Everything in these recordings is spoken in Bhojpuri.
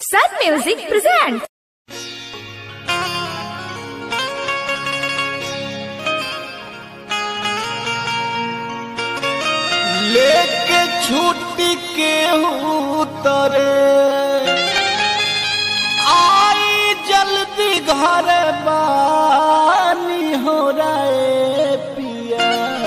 Sun Music presents. लेके छुट्टी के उतरे आई जल्दी घर बानी हो रहे पिया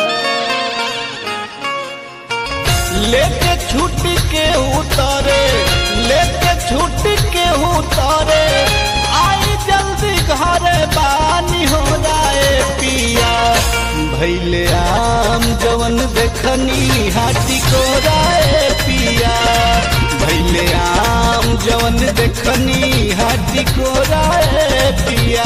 लेके छुट्टी के उतरे लेके छुट्टी के उतरे आई जल्दी घर बानी हो रहे पिया भैले आम जवन देखनी हाथी को राय पिया भैले आम जवन देखनी हाथी को राय पिया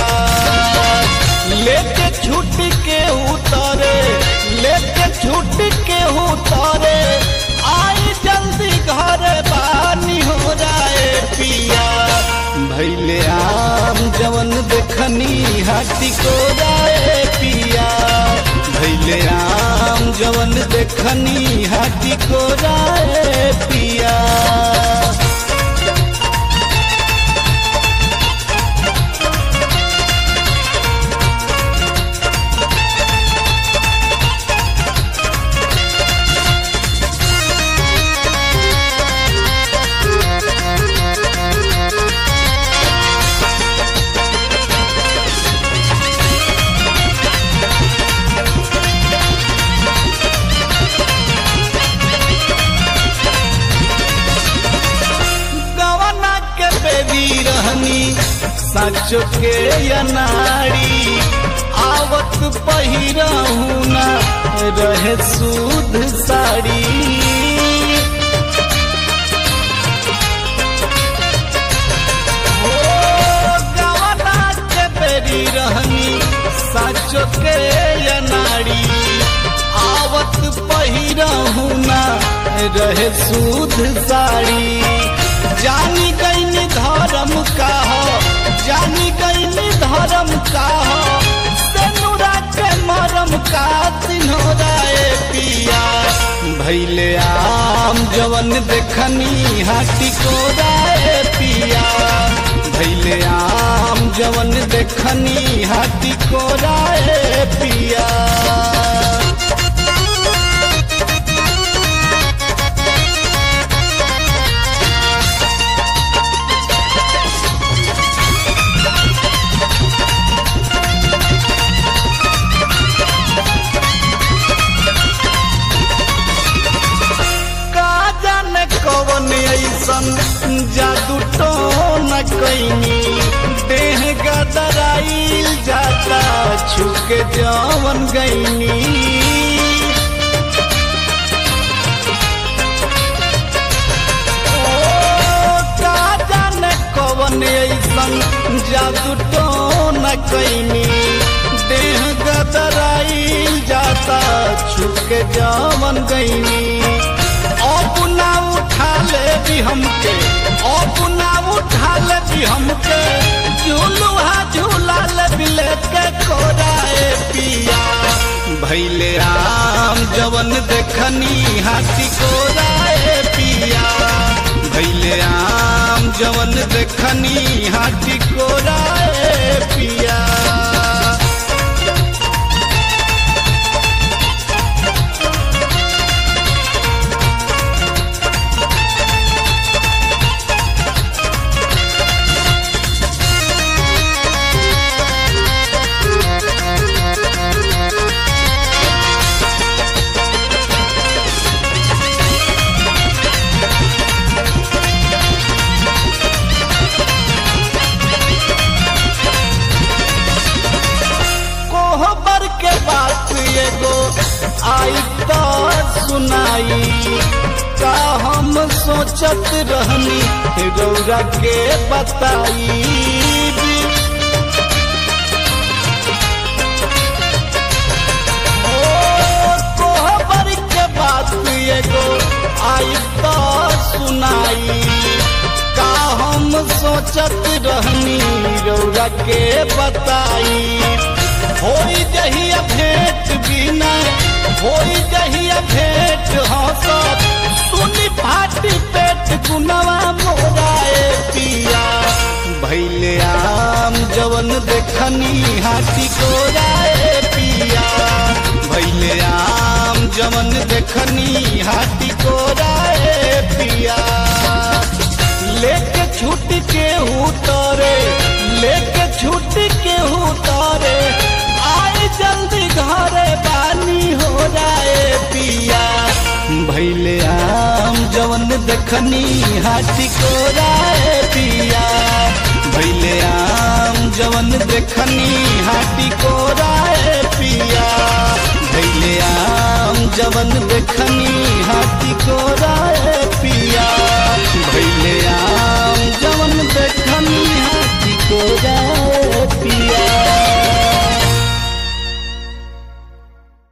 लेके छुट के उतारे लेके छुट के उतारे आई जल्दी घर बानी हो जाए पिया भैले आम जवन देखनी हाथी को राय पिया भैले आम जवन देखनी हाथी को राय पिया गवना के बेबी रहनी सचो के अनाड़ी आवत पहिरहू ना रहे सूद साड़ी ओ, गवना के बेरी रहनी सचो के अनाड़ी आवत पहिरहू ना रहे सूद साड़ी जानी गईनी धर्म का हो जानी गईनी धर्म का हो सेनुरा के मरम का तिन्होराए पिया भैले आम जवन देखनी हाथी को राय पिया भैले आम जवन देखनी हाथी को राय पिया का जाने कवन ऐसन जादू तो न कैनी देह गदराइल जाता छुके जवन गईनी ओ, का जाने कवन ऐसन जादू तो न कैनी देह गदराइल जाता छुके जवन गईनी अपना उठा ले भी हमके अपना उठा ले भी हमके झूलुहा झूला ले भी लेके कोराए पिया भैले आम जवन देखनी हाथी कोराए पिया भैले आम जवन देखनी हाथी कोराए पिया कोहबर के बात एगो आई तो सुनाई का हम सोचत रहनी रौरा के बताई ओ, कोहबर के बात एगो आई तो सुनाई का हम सोचत रहनी रौरा के बताई होई जहिया भेंट बिना होई जहिया भेंट हंसत सुनी फाटी पेट गुनवा मोराए पिया देखनी हाथी को राय पिया भैले आम जवन देखनी हाथी को राय पिया लेके छूट के उतरे लेके छूट के उतरे आए जल्दी घरे पानी हो जाए पिया भैले आम जवन देखनी हाथी को राय पिया भैले आम जवन देखनी हाथी को राय पिया भैले आम जवन देखनी हाथी को